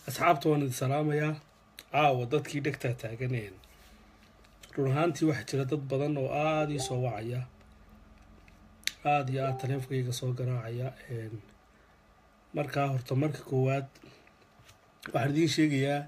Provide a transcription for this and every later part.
asxaabta waan idin salaamayaa caawa dadkii dhegtaa taaganeen run ahaantii waxaa jira dad badan oo aada ii soo wacaya aada iyo aada taleefonkayga soo garaacaya markaa horta marka koowaad waxaan idiin sheegayaa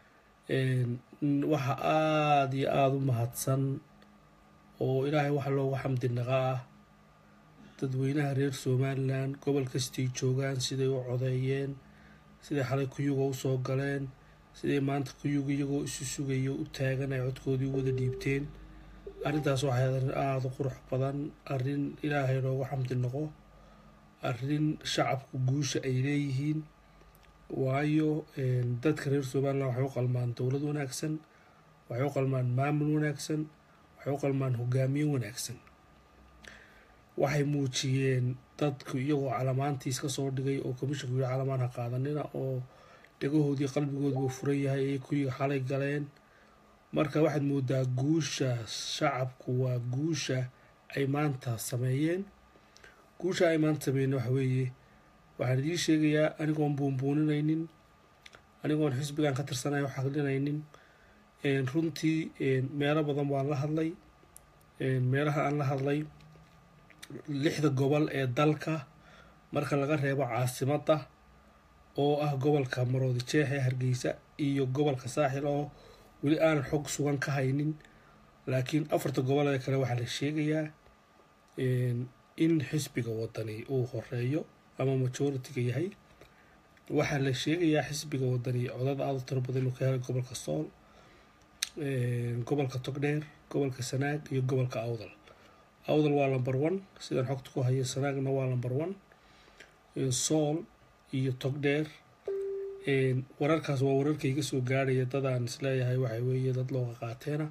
waxa aada iyo aada u mahadsan oo ilaahay waxa loogu xamdi naqa ah dadweynaha reer somalilan gobol kastay joogaan siday u codeeyeen siday xalay kuyuga usoo galeen siday maanta kuyuga iyagoo isu sugayo u taagan ay codkoodii u wada dhiibteen arrintaas waxay arrin aada u qurux badan arrin ilaahay loogu xamdi noqo arrin shacabku guusha ay leeyihiin waayo dadka reer somalilan waxay u qalmaan dowlad wanaagsan waxay u qalmaan maamul wanaagsan waxay u qalmaan hogaamiye wanaagsan waxay muujiyeen dadku iyagoo calamaantiis ka soo dhigay oo commishanku yiri calamaan ha qaadanina oo dhegahoodii qalbigooduba furan yahay ayay kuyiga xalay galeen marka waxaad moodaa guusha shacabku waa guusha ay maanta sameeyeen guusha ay maanta sameeyeen waxa weeye waxaan idiin sheegayaa anigoon buunbuuninaynin anigoon xisbigan ka tirsanay wax aqlinaynin runtii meelo badan waan la hadlay meelaha aan la hadlay lixda gobol ee dalka marka laga reebo caasimadda oo ah gobolka maroodi jeex ee hargeysa iyo gobolka saaxil oo weli aanan xog sugan ka haynin laakiin afarta gobol ee kale waxaa la sheegayaa in xisbiga wadani uu horeeyo ama majoritiga yahay waxaa la sheegayaa xisbiga wadani codada aada u tiro badan inuu ka helay gobolka sool gobolka togdheer gobolka sanaag iyo gobolka awdal awdal waa number one sidaan xogta ku hayo sanaagna waa number one sool iyo togdheer wararkaas waa wararka iga soo gaarhaya dadaan isleeyahay waxa weeye dad looga qaateena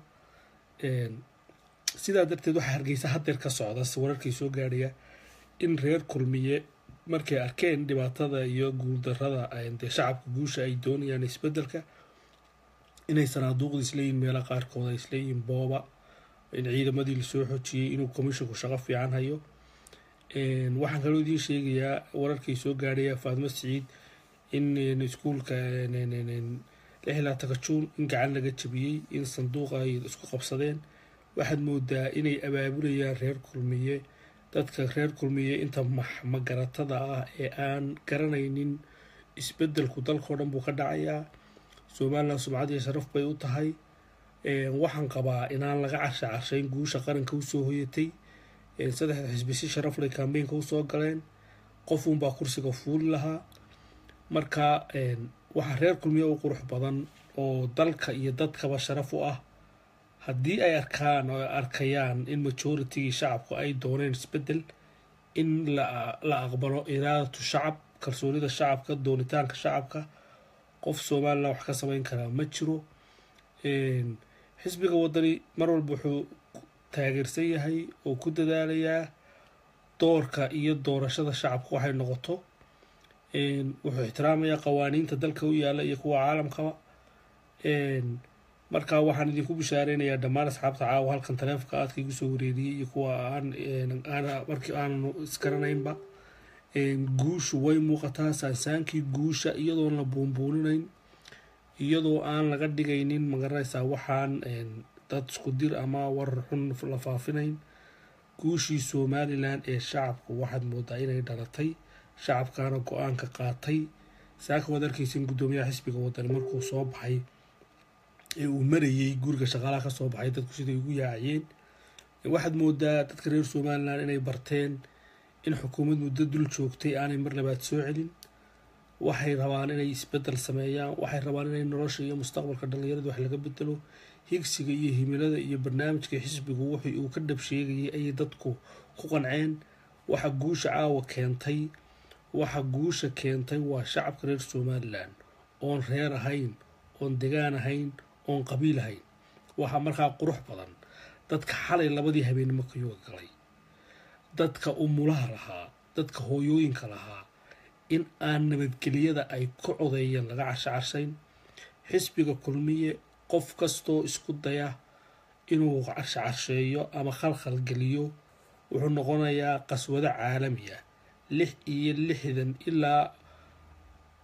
sidaa darteed waxaa hargeysa hadeer ka socda wararkii soo gaarhaya in reer kulmiye markay arkeen dhibaatada iyo guuldarada dee shacabka guusha ay doonayaan isbedelka inay sanaaduuqda isleeyihin meela qaarkood ay isleeyihin booba in ciidamadii lasoo xojiyey inuu commishanku shaqo fiican hayo waxaan kaloo idiin sheegayaa wararkay soo gaadhaya faadmo siciid in iskuulka lixlaatanka juun in gacan laga jabiyey in sanduuq ay isku qabsadeen waxaad moodaa inay abaabulayaan reer kulmiye dadka reer kulmiye inta magaratada ah ee aan garanaynin isbedelku dalkao dhan buu ka dhacayaa somalilan sumcad iyo sharaf bay u tahay waxaan qabaa inaan laga carsha carshayn guusha qaranka usoo hoyatay saddexda xisbi si sharafley kambeynka usoo galeen qofunbaa kursiga fuuli lahaa marka waxaa reer kulmiye u qurux badan oo dalka iyo dadkaba sharaf u ah haddii ay arkaan oo arkayaan in majoritigii shacabku ay dooneen isbedel in la aqbalo iraadatu shacab kalsoonida shacabka doonitaanka shacabka qof somalilan wax ka samayn karaa ma jiro xisbiga wadani mar walba wuxuu taageersan yahay oo ku dadaalayaa doorka iyo doorashada shacabka waxay noqoto wuxuu ixtiraamayaa qawaaniinta dalka u yaala iyo kuwa caalamkaba marka waxaan idinku bishaareynaya dhammaan asxaabta caawa halkan taleefonka aadka igu soo wareeriyey iyo kuwa markii aanan isgaranaynba guushu way muuqataa saansaankii guusha iyadoon la buunbuuninayn iyadoo aan laga dhigaynin magaranaysaa waxaan dad isku dir ama warar xun la faafinayn guushii somalilan ee shacabku waxaad moodaa inay dhalatay shacabkaana go-aanka qaatay saaka waad arkaysan guddoomiyaha xisbiga wadani markuu soo baxay ee uu marayey guriga shaqaalaha ka soo baxay dadku siday ugu yaaciyeen waxaad moodaa dadka reer somalilan inay barteen in xukuumad muddo dul joogtay aanay mar labaad soo celin waxay rabaan inay isbedel sameeyaan waxay rabaan inay nolosha iyo mustaqbalka dhallinyarada wax laga bedelo higsiga iyo himilada iyo barnaamijka xisbigu wixii uu ka dhab sheegayay ayay dadku ku qanceen waxa guusha caawa keentay waxa guusha keentay waa shacabka reer somalilan oon reer ahayn oon degaan ahayn oon qabiil ahayn waxaa markaa qurux badan dadka xalay labadii habeenimo kayuga galay dadka umulaha lahaa dadka hooyooyinka lahaa in aan nabadgeliyada ay ku codeeyeen laga carsho carshayn xisbiga kulmiye qof kastoo isku daya inuu carsho carsheeyo ama khalkhal geliyo wuxuu noqonayaa qaswado caalami ah lix iyo lixdan ilaa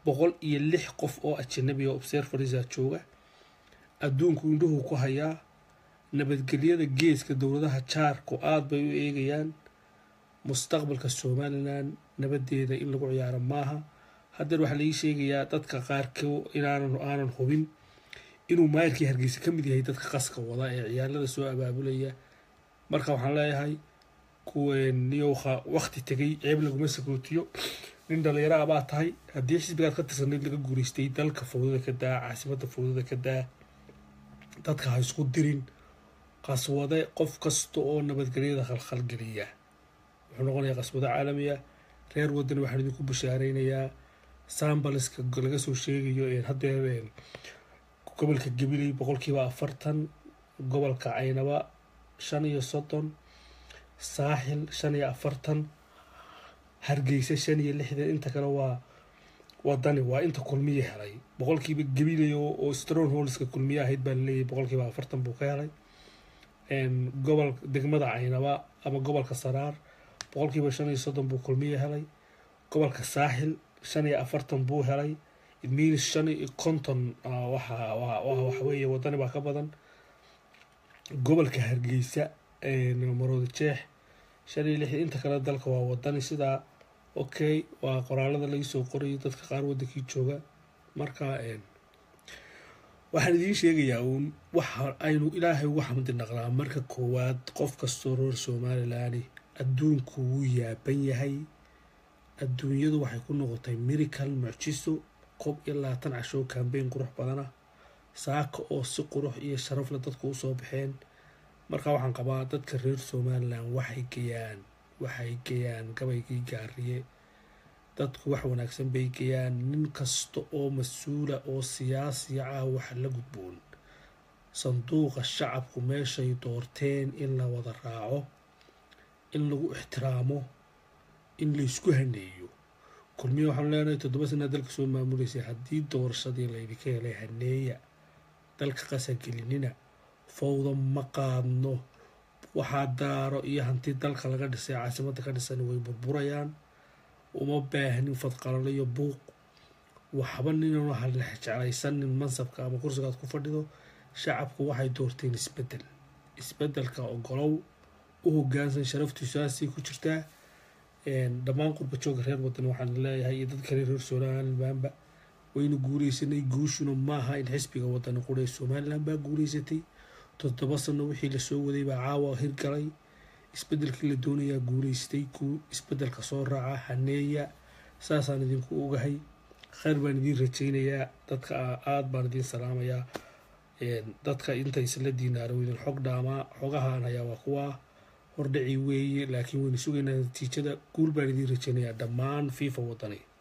boqol iyo lix qof oo ajanabi oo observerisa jooga adduunku indhuhu ku hayaa nabadgelyada geeska dowladaha jaarku aada bay u eegayaan mustaqbalka somalilan nabadeeda in lagu ciyaaro maaha haddeer waxaa laii sheegayaa dadka qaarkoo inaanan aanan hubin inuu maayirkii hargeysa ka mid yahay dadka qaska wada ee ciyaalada soo abaabulaya marka waxaan leeyahay kuweniyoha wakti tegay ceeb laguma sagootiyo nin dhalinyaro abaa tahay haddii xisbigaad ka tirsanayd laga guureystay dalka fawdada ka daa caasimada fawdada ka daa dadka ha isku dirin qaswade qof kasta oo nabadgelyada khalkhalgeliya wuxuu noqonayaa qaswado caalamiya reer wadani waxaan idinku bashaareynayaa sambaliska laga soo sheegayo haddeer gobolka gabiley boqolkiiba afartan gobolka caynaba shan iyo soddon saaxil shan iyo afartan hargeysa shan iyo lixdan inta kale waa wadani waa inta kulmiye helay boqolkiiba gabiley oo strong holska kulmiye ahayd baa laleeyahy boqolkiiba afartan buu ka helay gobol degmada caynaba ama gobolka saraar boqolkiiba shan iyo soddon buu kulmiye helay gobolka saaxil shan iyo afartan buu helay idmiinis shan iyo konton waxaweeye wadani baa ka badan gobolka hargeysa marooda jeex shan iyo lixdan inta kale dalka waa wadani sidaa okay waa qoraalada laga soo qorayo dadka qaar wadankii jooga marka waxaan idiin sheegayaa uun waxa aynu ilaahay ugu xamdi naqnaa marka koowaad qof kastoo reer somalilan adduunku wuu yaaban yahay adduunyadu waxay ku noqotay miracle mucjiso koob iyo labaatan cashoo kambeyn qurux badana saaka oo si qurux iyo sharafle dadku usoo baxeen marka waxaan qabaa dadka reer somalilan waxay geyaan waxay geyaan gabaygii gaariye dadku wax wanaagsan bay geyaan nin kasta oo mas-uula oo siyaasiya ah waxa la gudboon sanduuqa shacabku meeshay doorteen in la wada raaco in lagu ixtiraamo in laysku haneeyo kulmiya waxaanu leenahay toddoba sanaa dalka soo maamuleysay haddii doorashadii laydinka helay haneeya dalka qasagelinina fawda ma qaadno waxaa daaro iyo hanti dalka laga dhisay caasimadda ka dhisan way burburayaan uma baahnin fadqalalo iyo buuq waxba ninanu hallex jeclaysanin mansabka ama kursigaad ku fadhido shacabku waxay doorteen isbedel isbedelka ogolow u hogaansan sharaftiisaasay ku jirtaa dhammaan qurba jooga reer wadan waxaan leeyahay iyo dadka reer somalilanba waynu guuleysanay guushuna maaha in xisbiga wadani quree somalilan baa guuleysatay toddoba sano wixii lasoo waday baa caawa hirgalay isbedelkii la doonayaa guuleystay kuu isbedelka soo raaca haneeya saasaan idinku ogahay kheyr baan idiin rajaynayaa dadka aada baan idiin salaamayaa dadka inta isla diinaaro idin xog dhaamaa xogahaan hayaa waa kuwa hordhaci weeye laakiin waynu sugaynaa natiijada guul baan idiin rajaynayaa dhammaan fifa wadani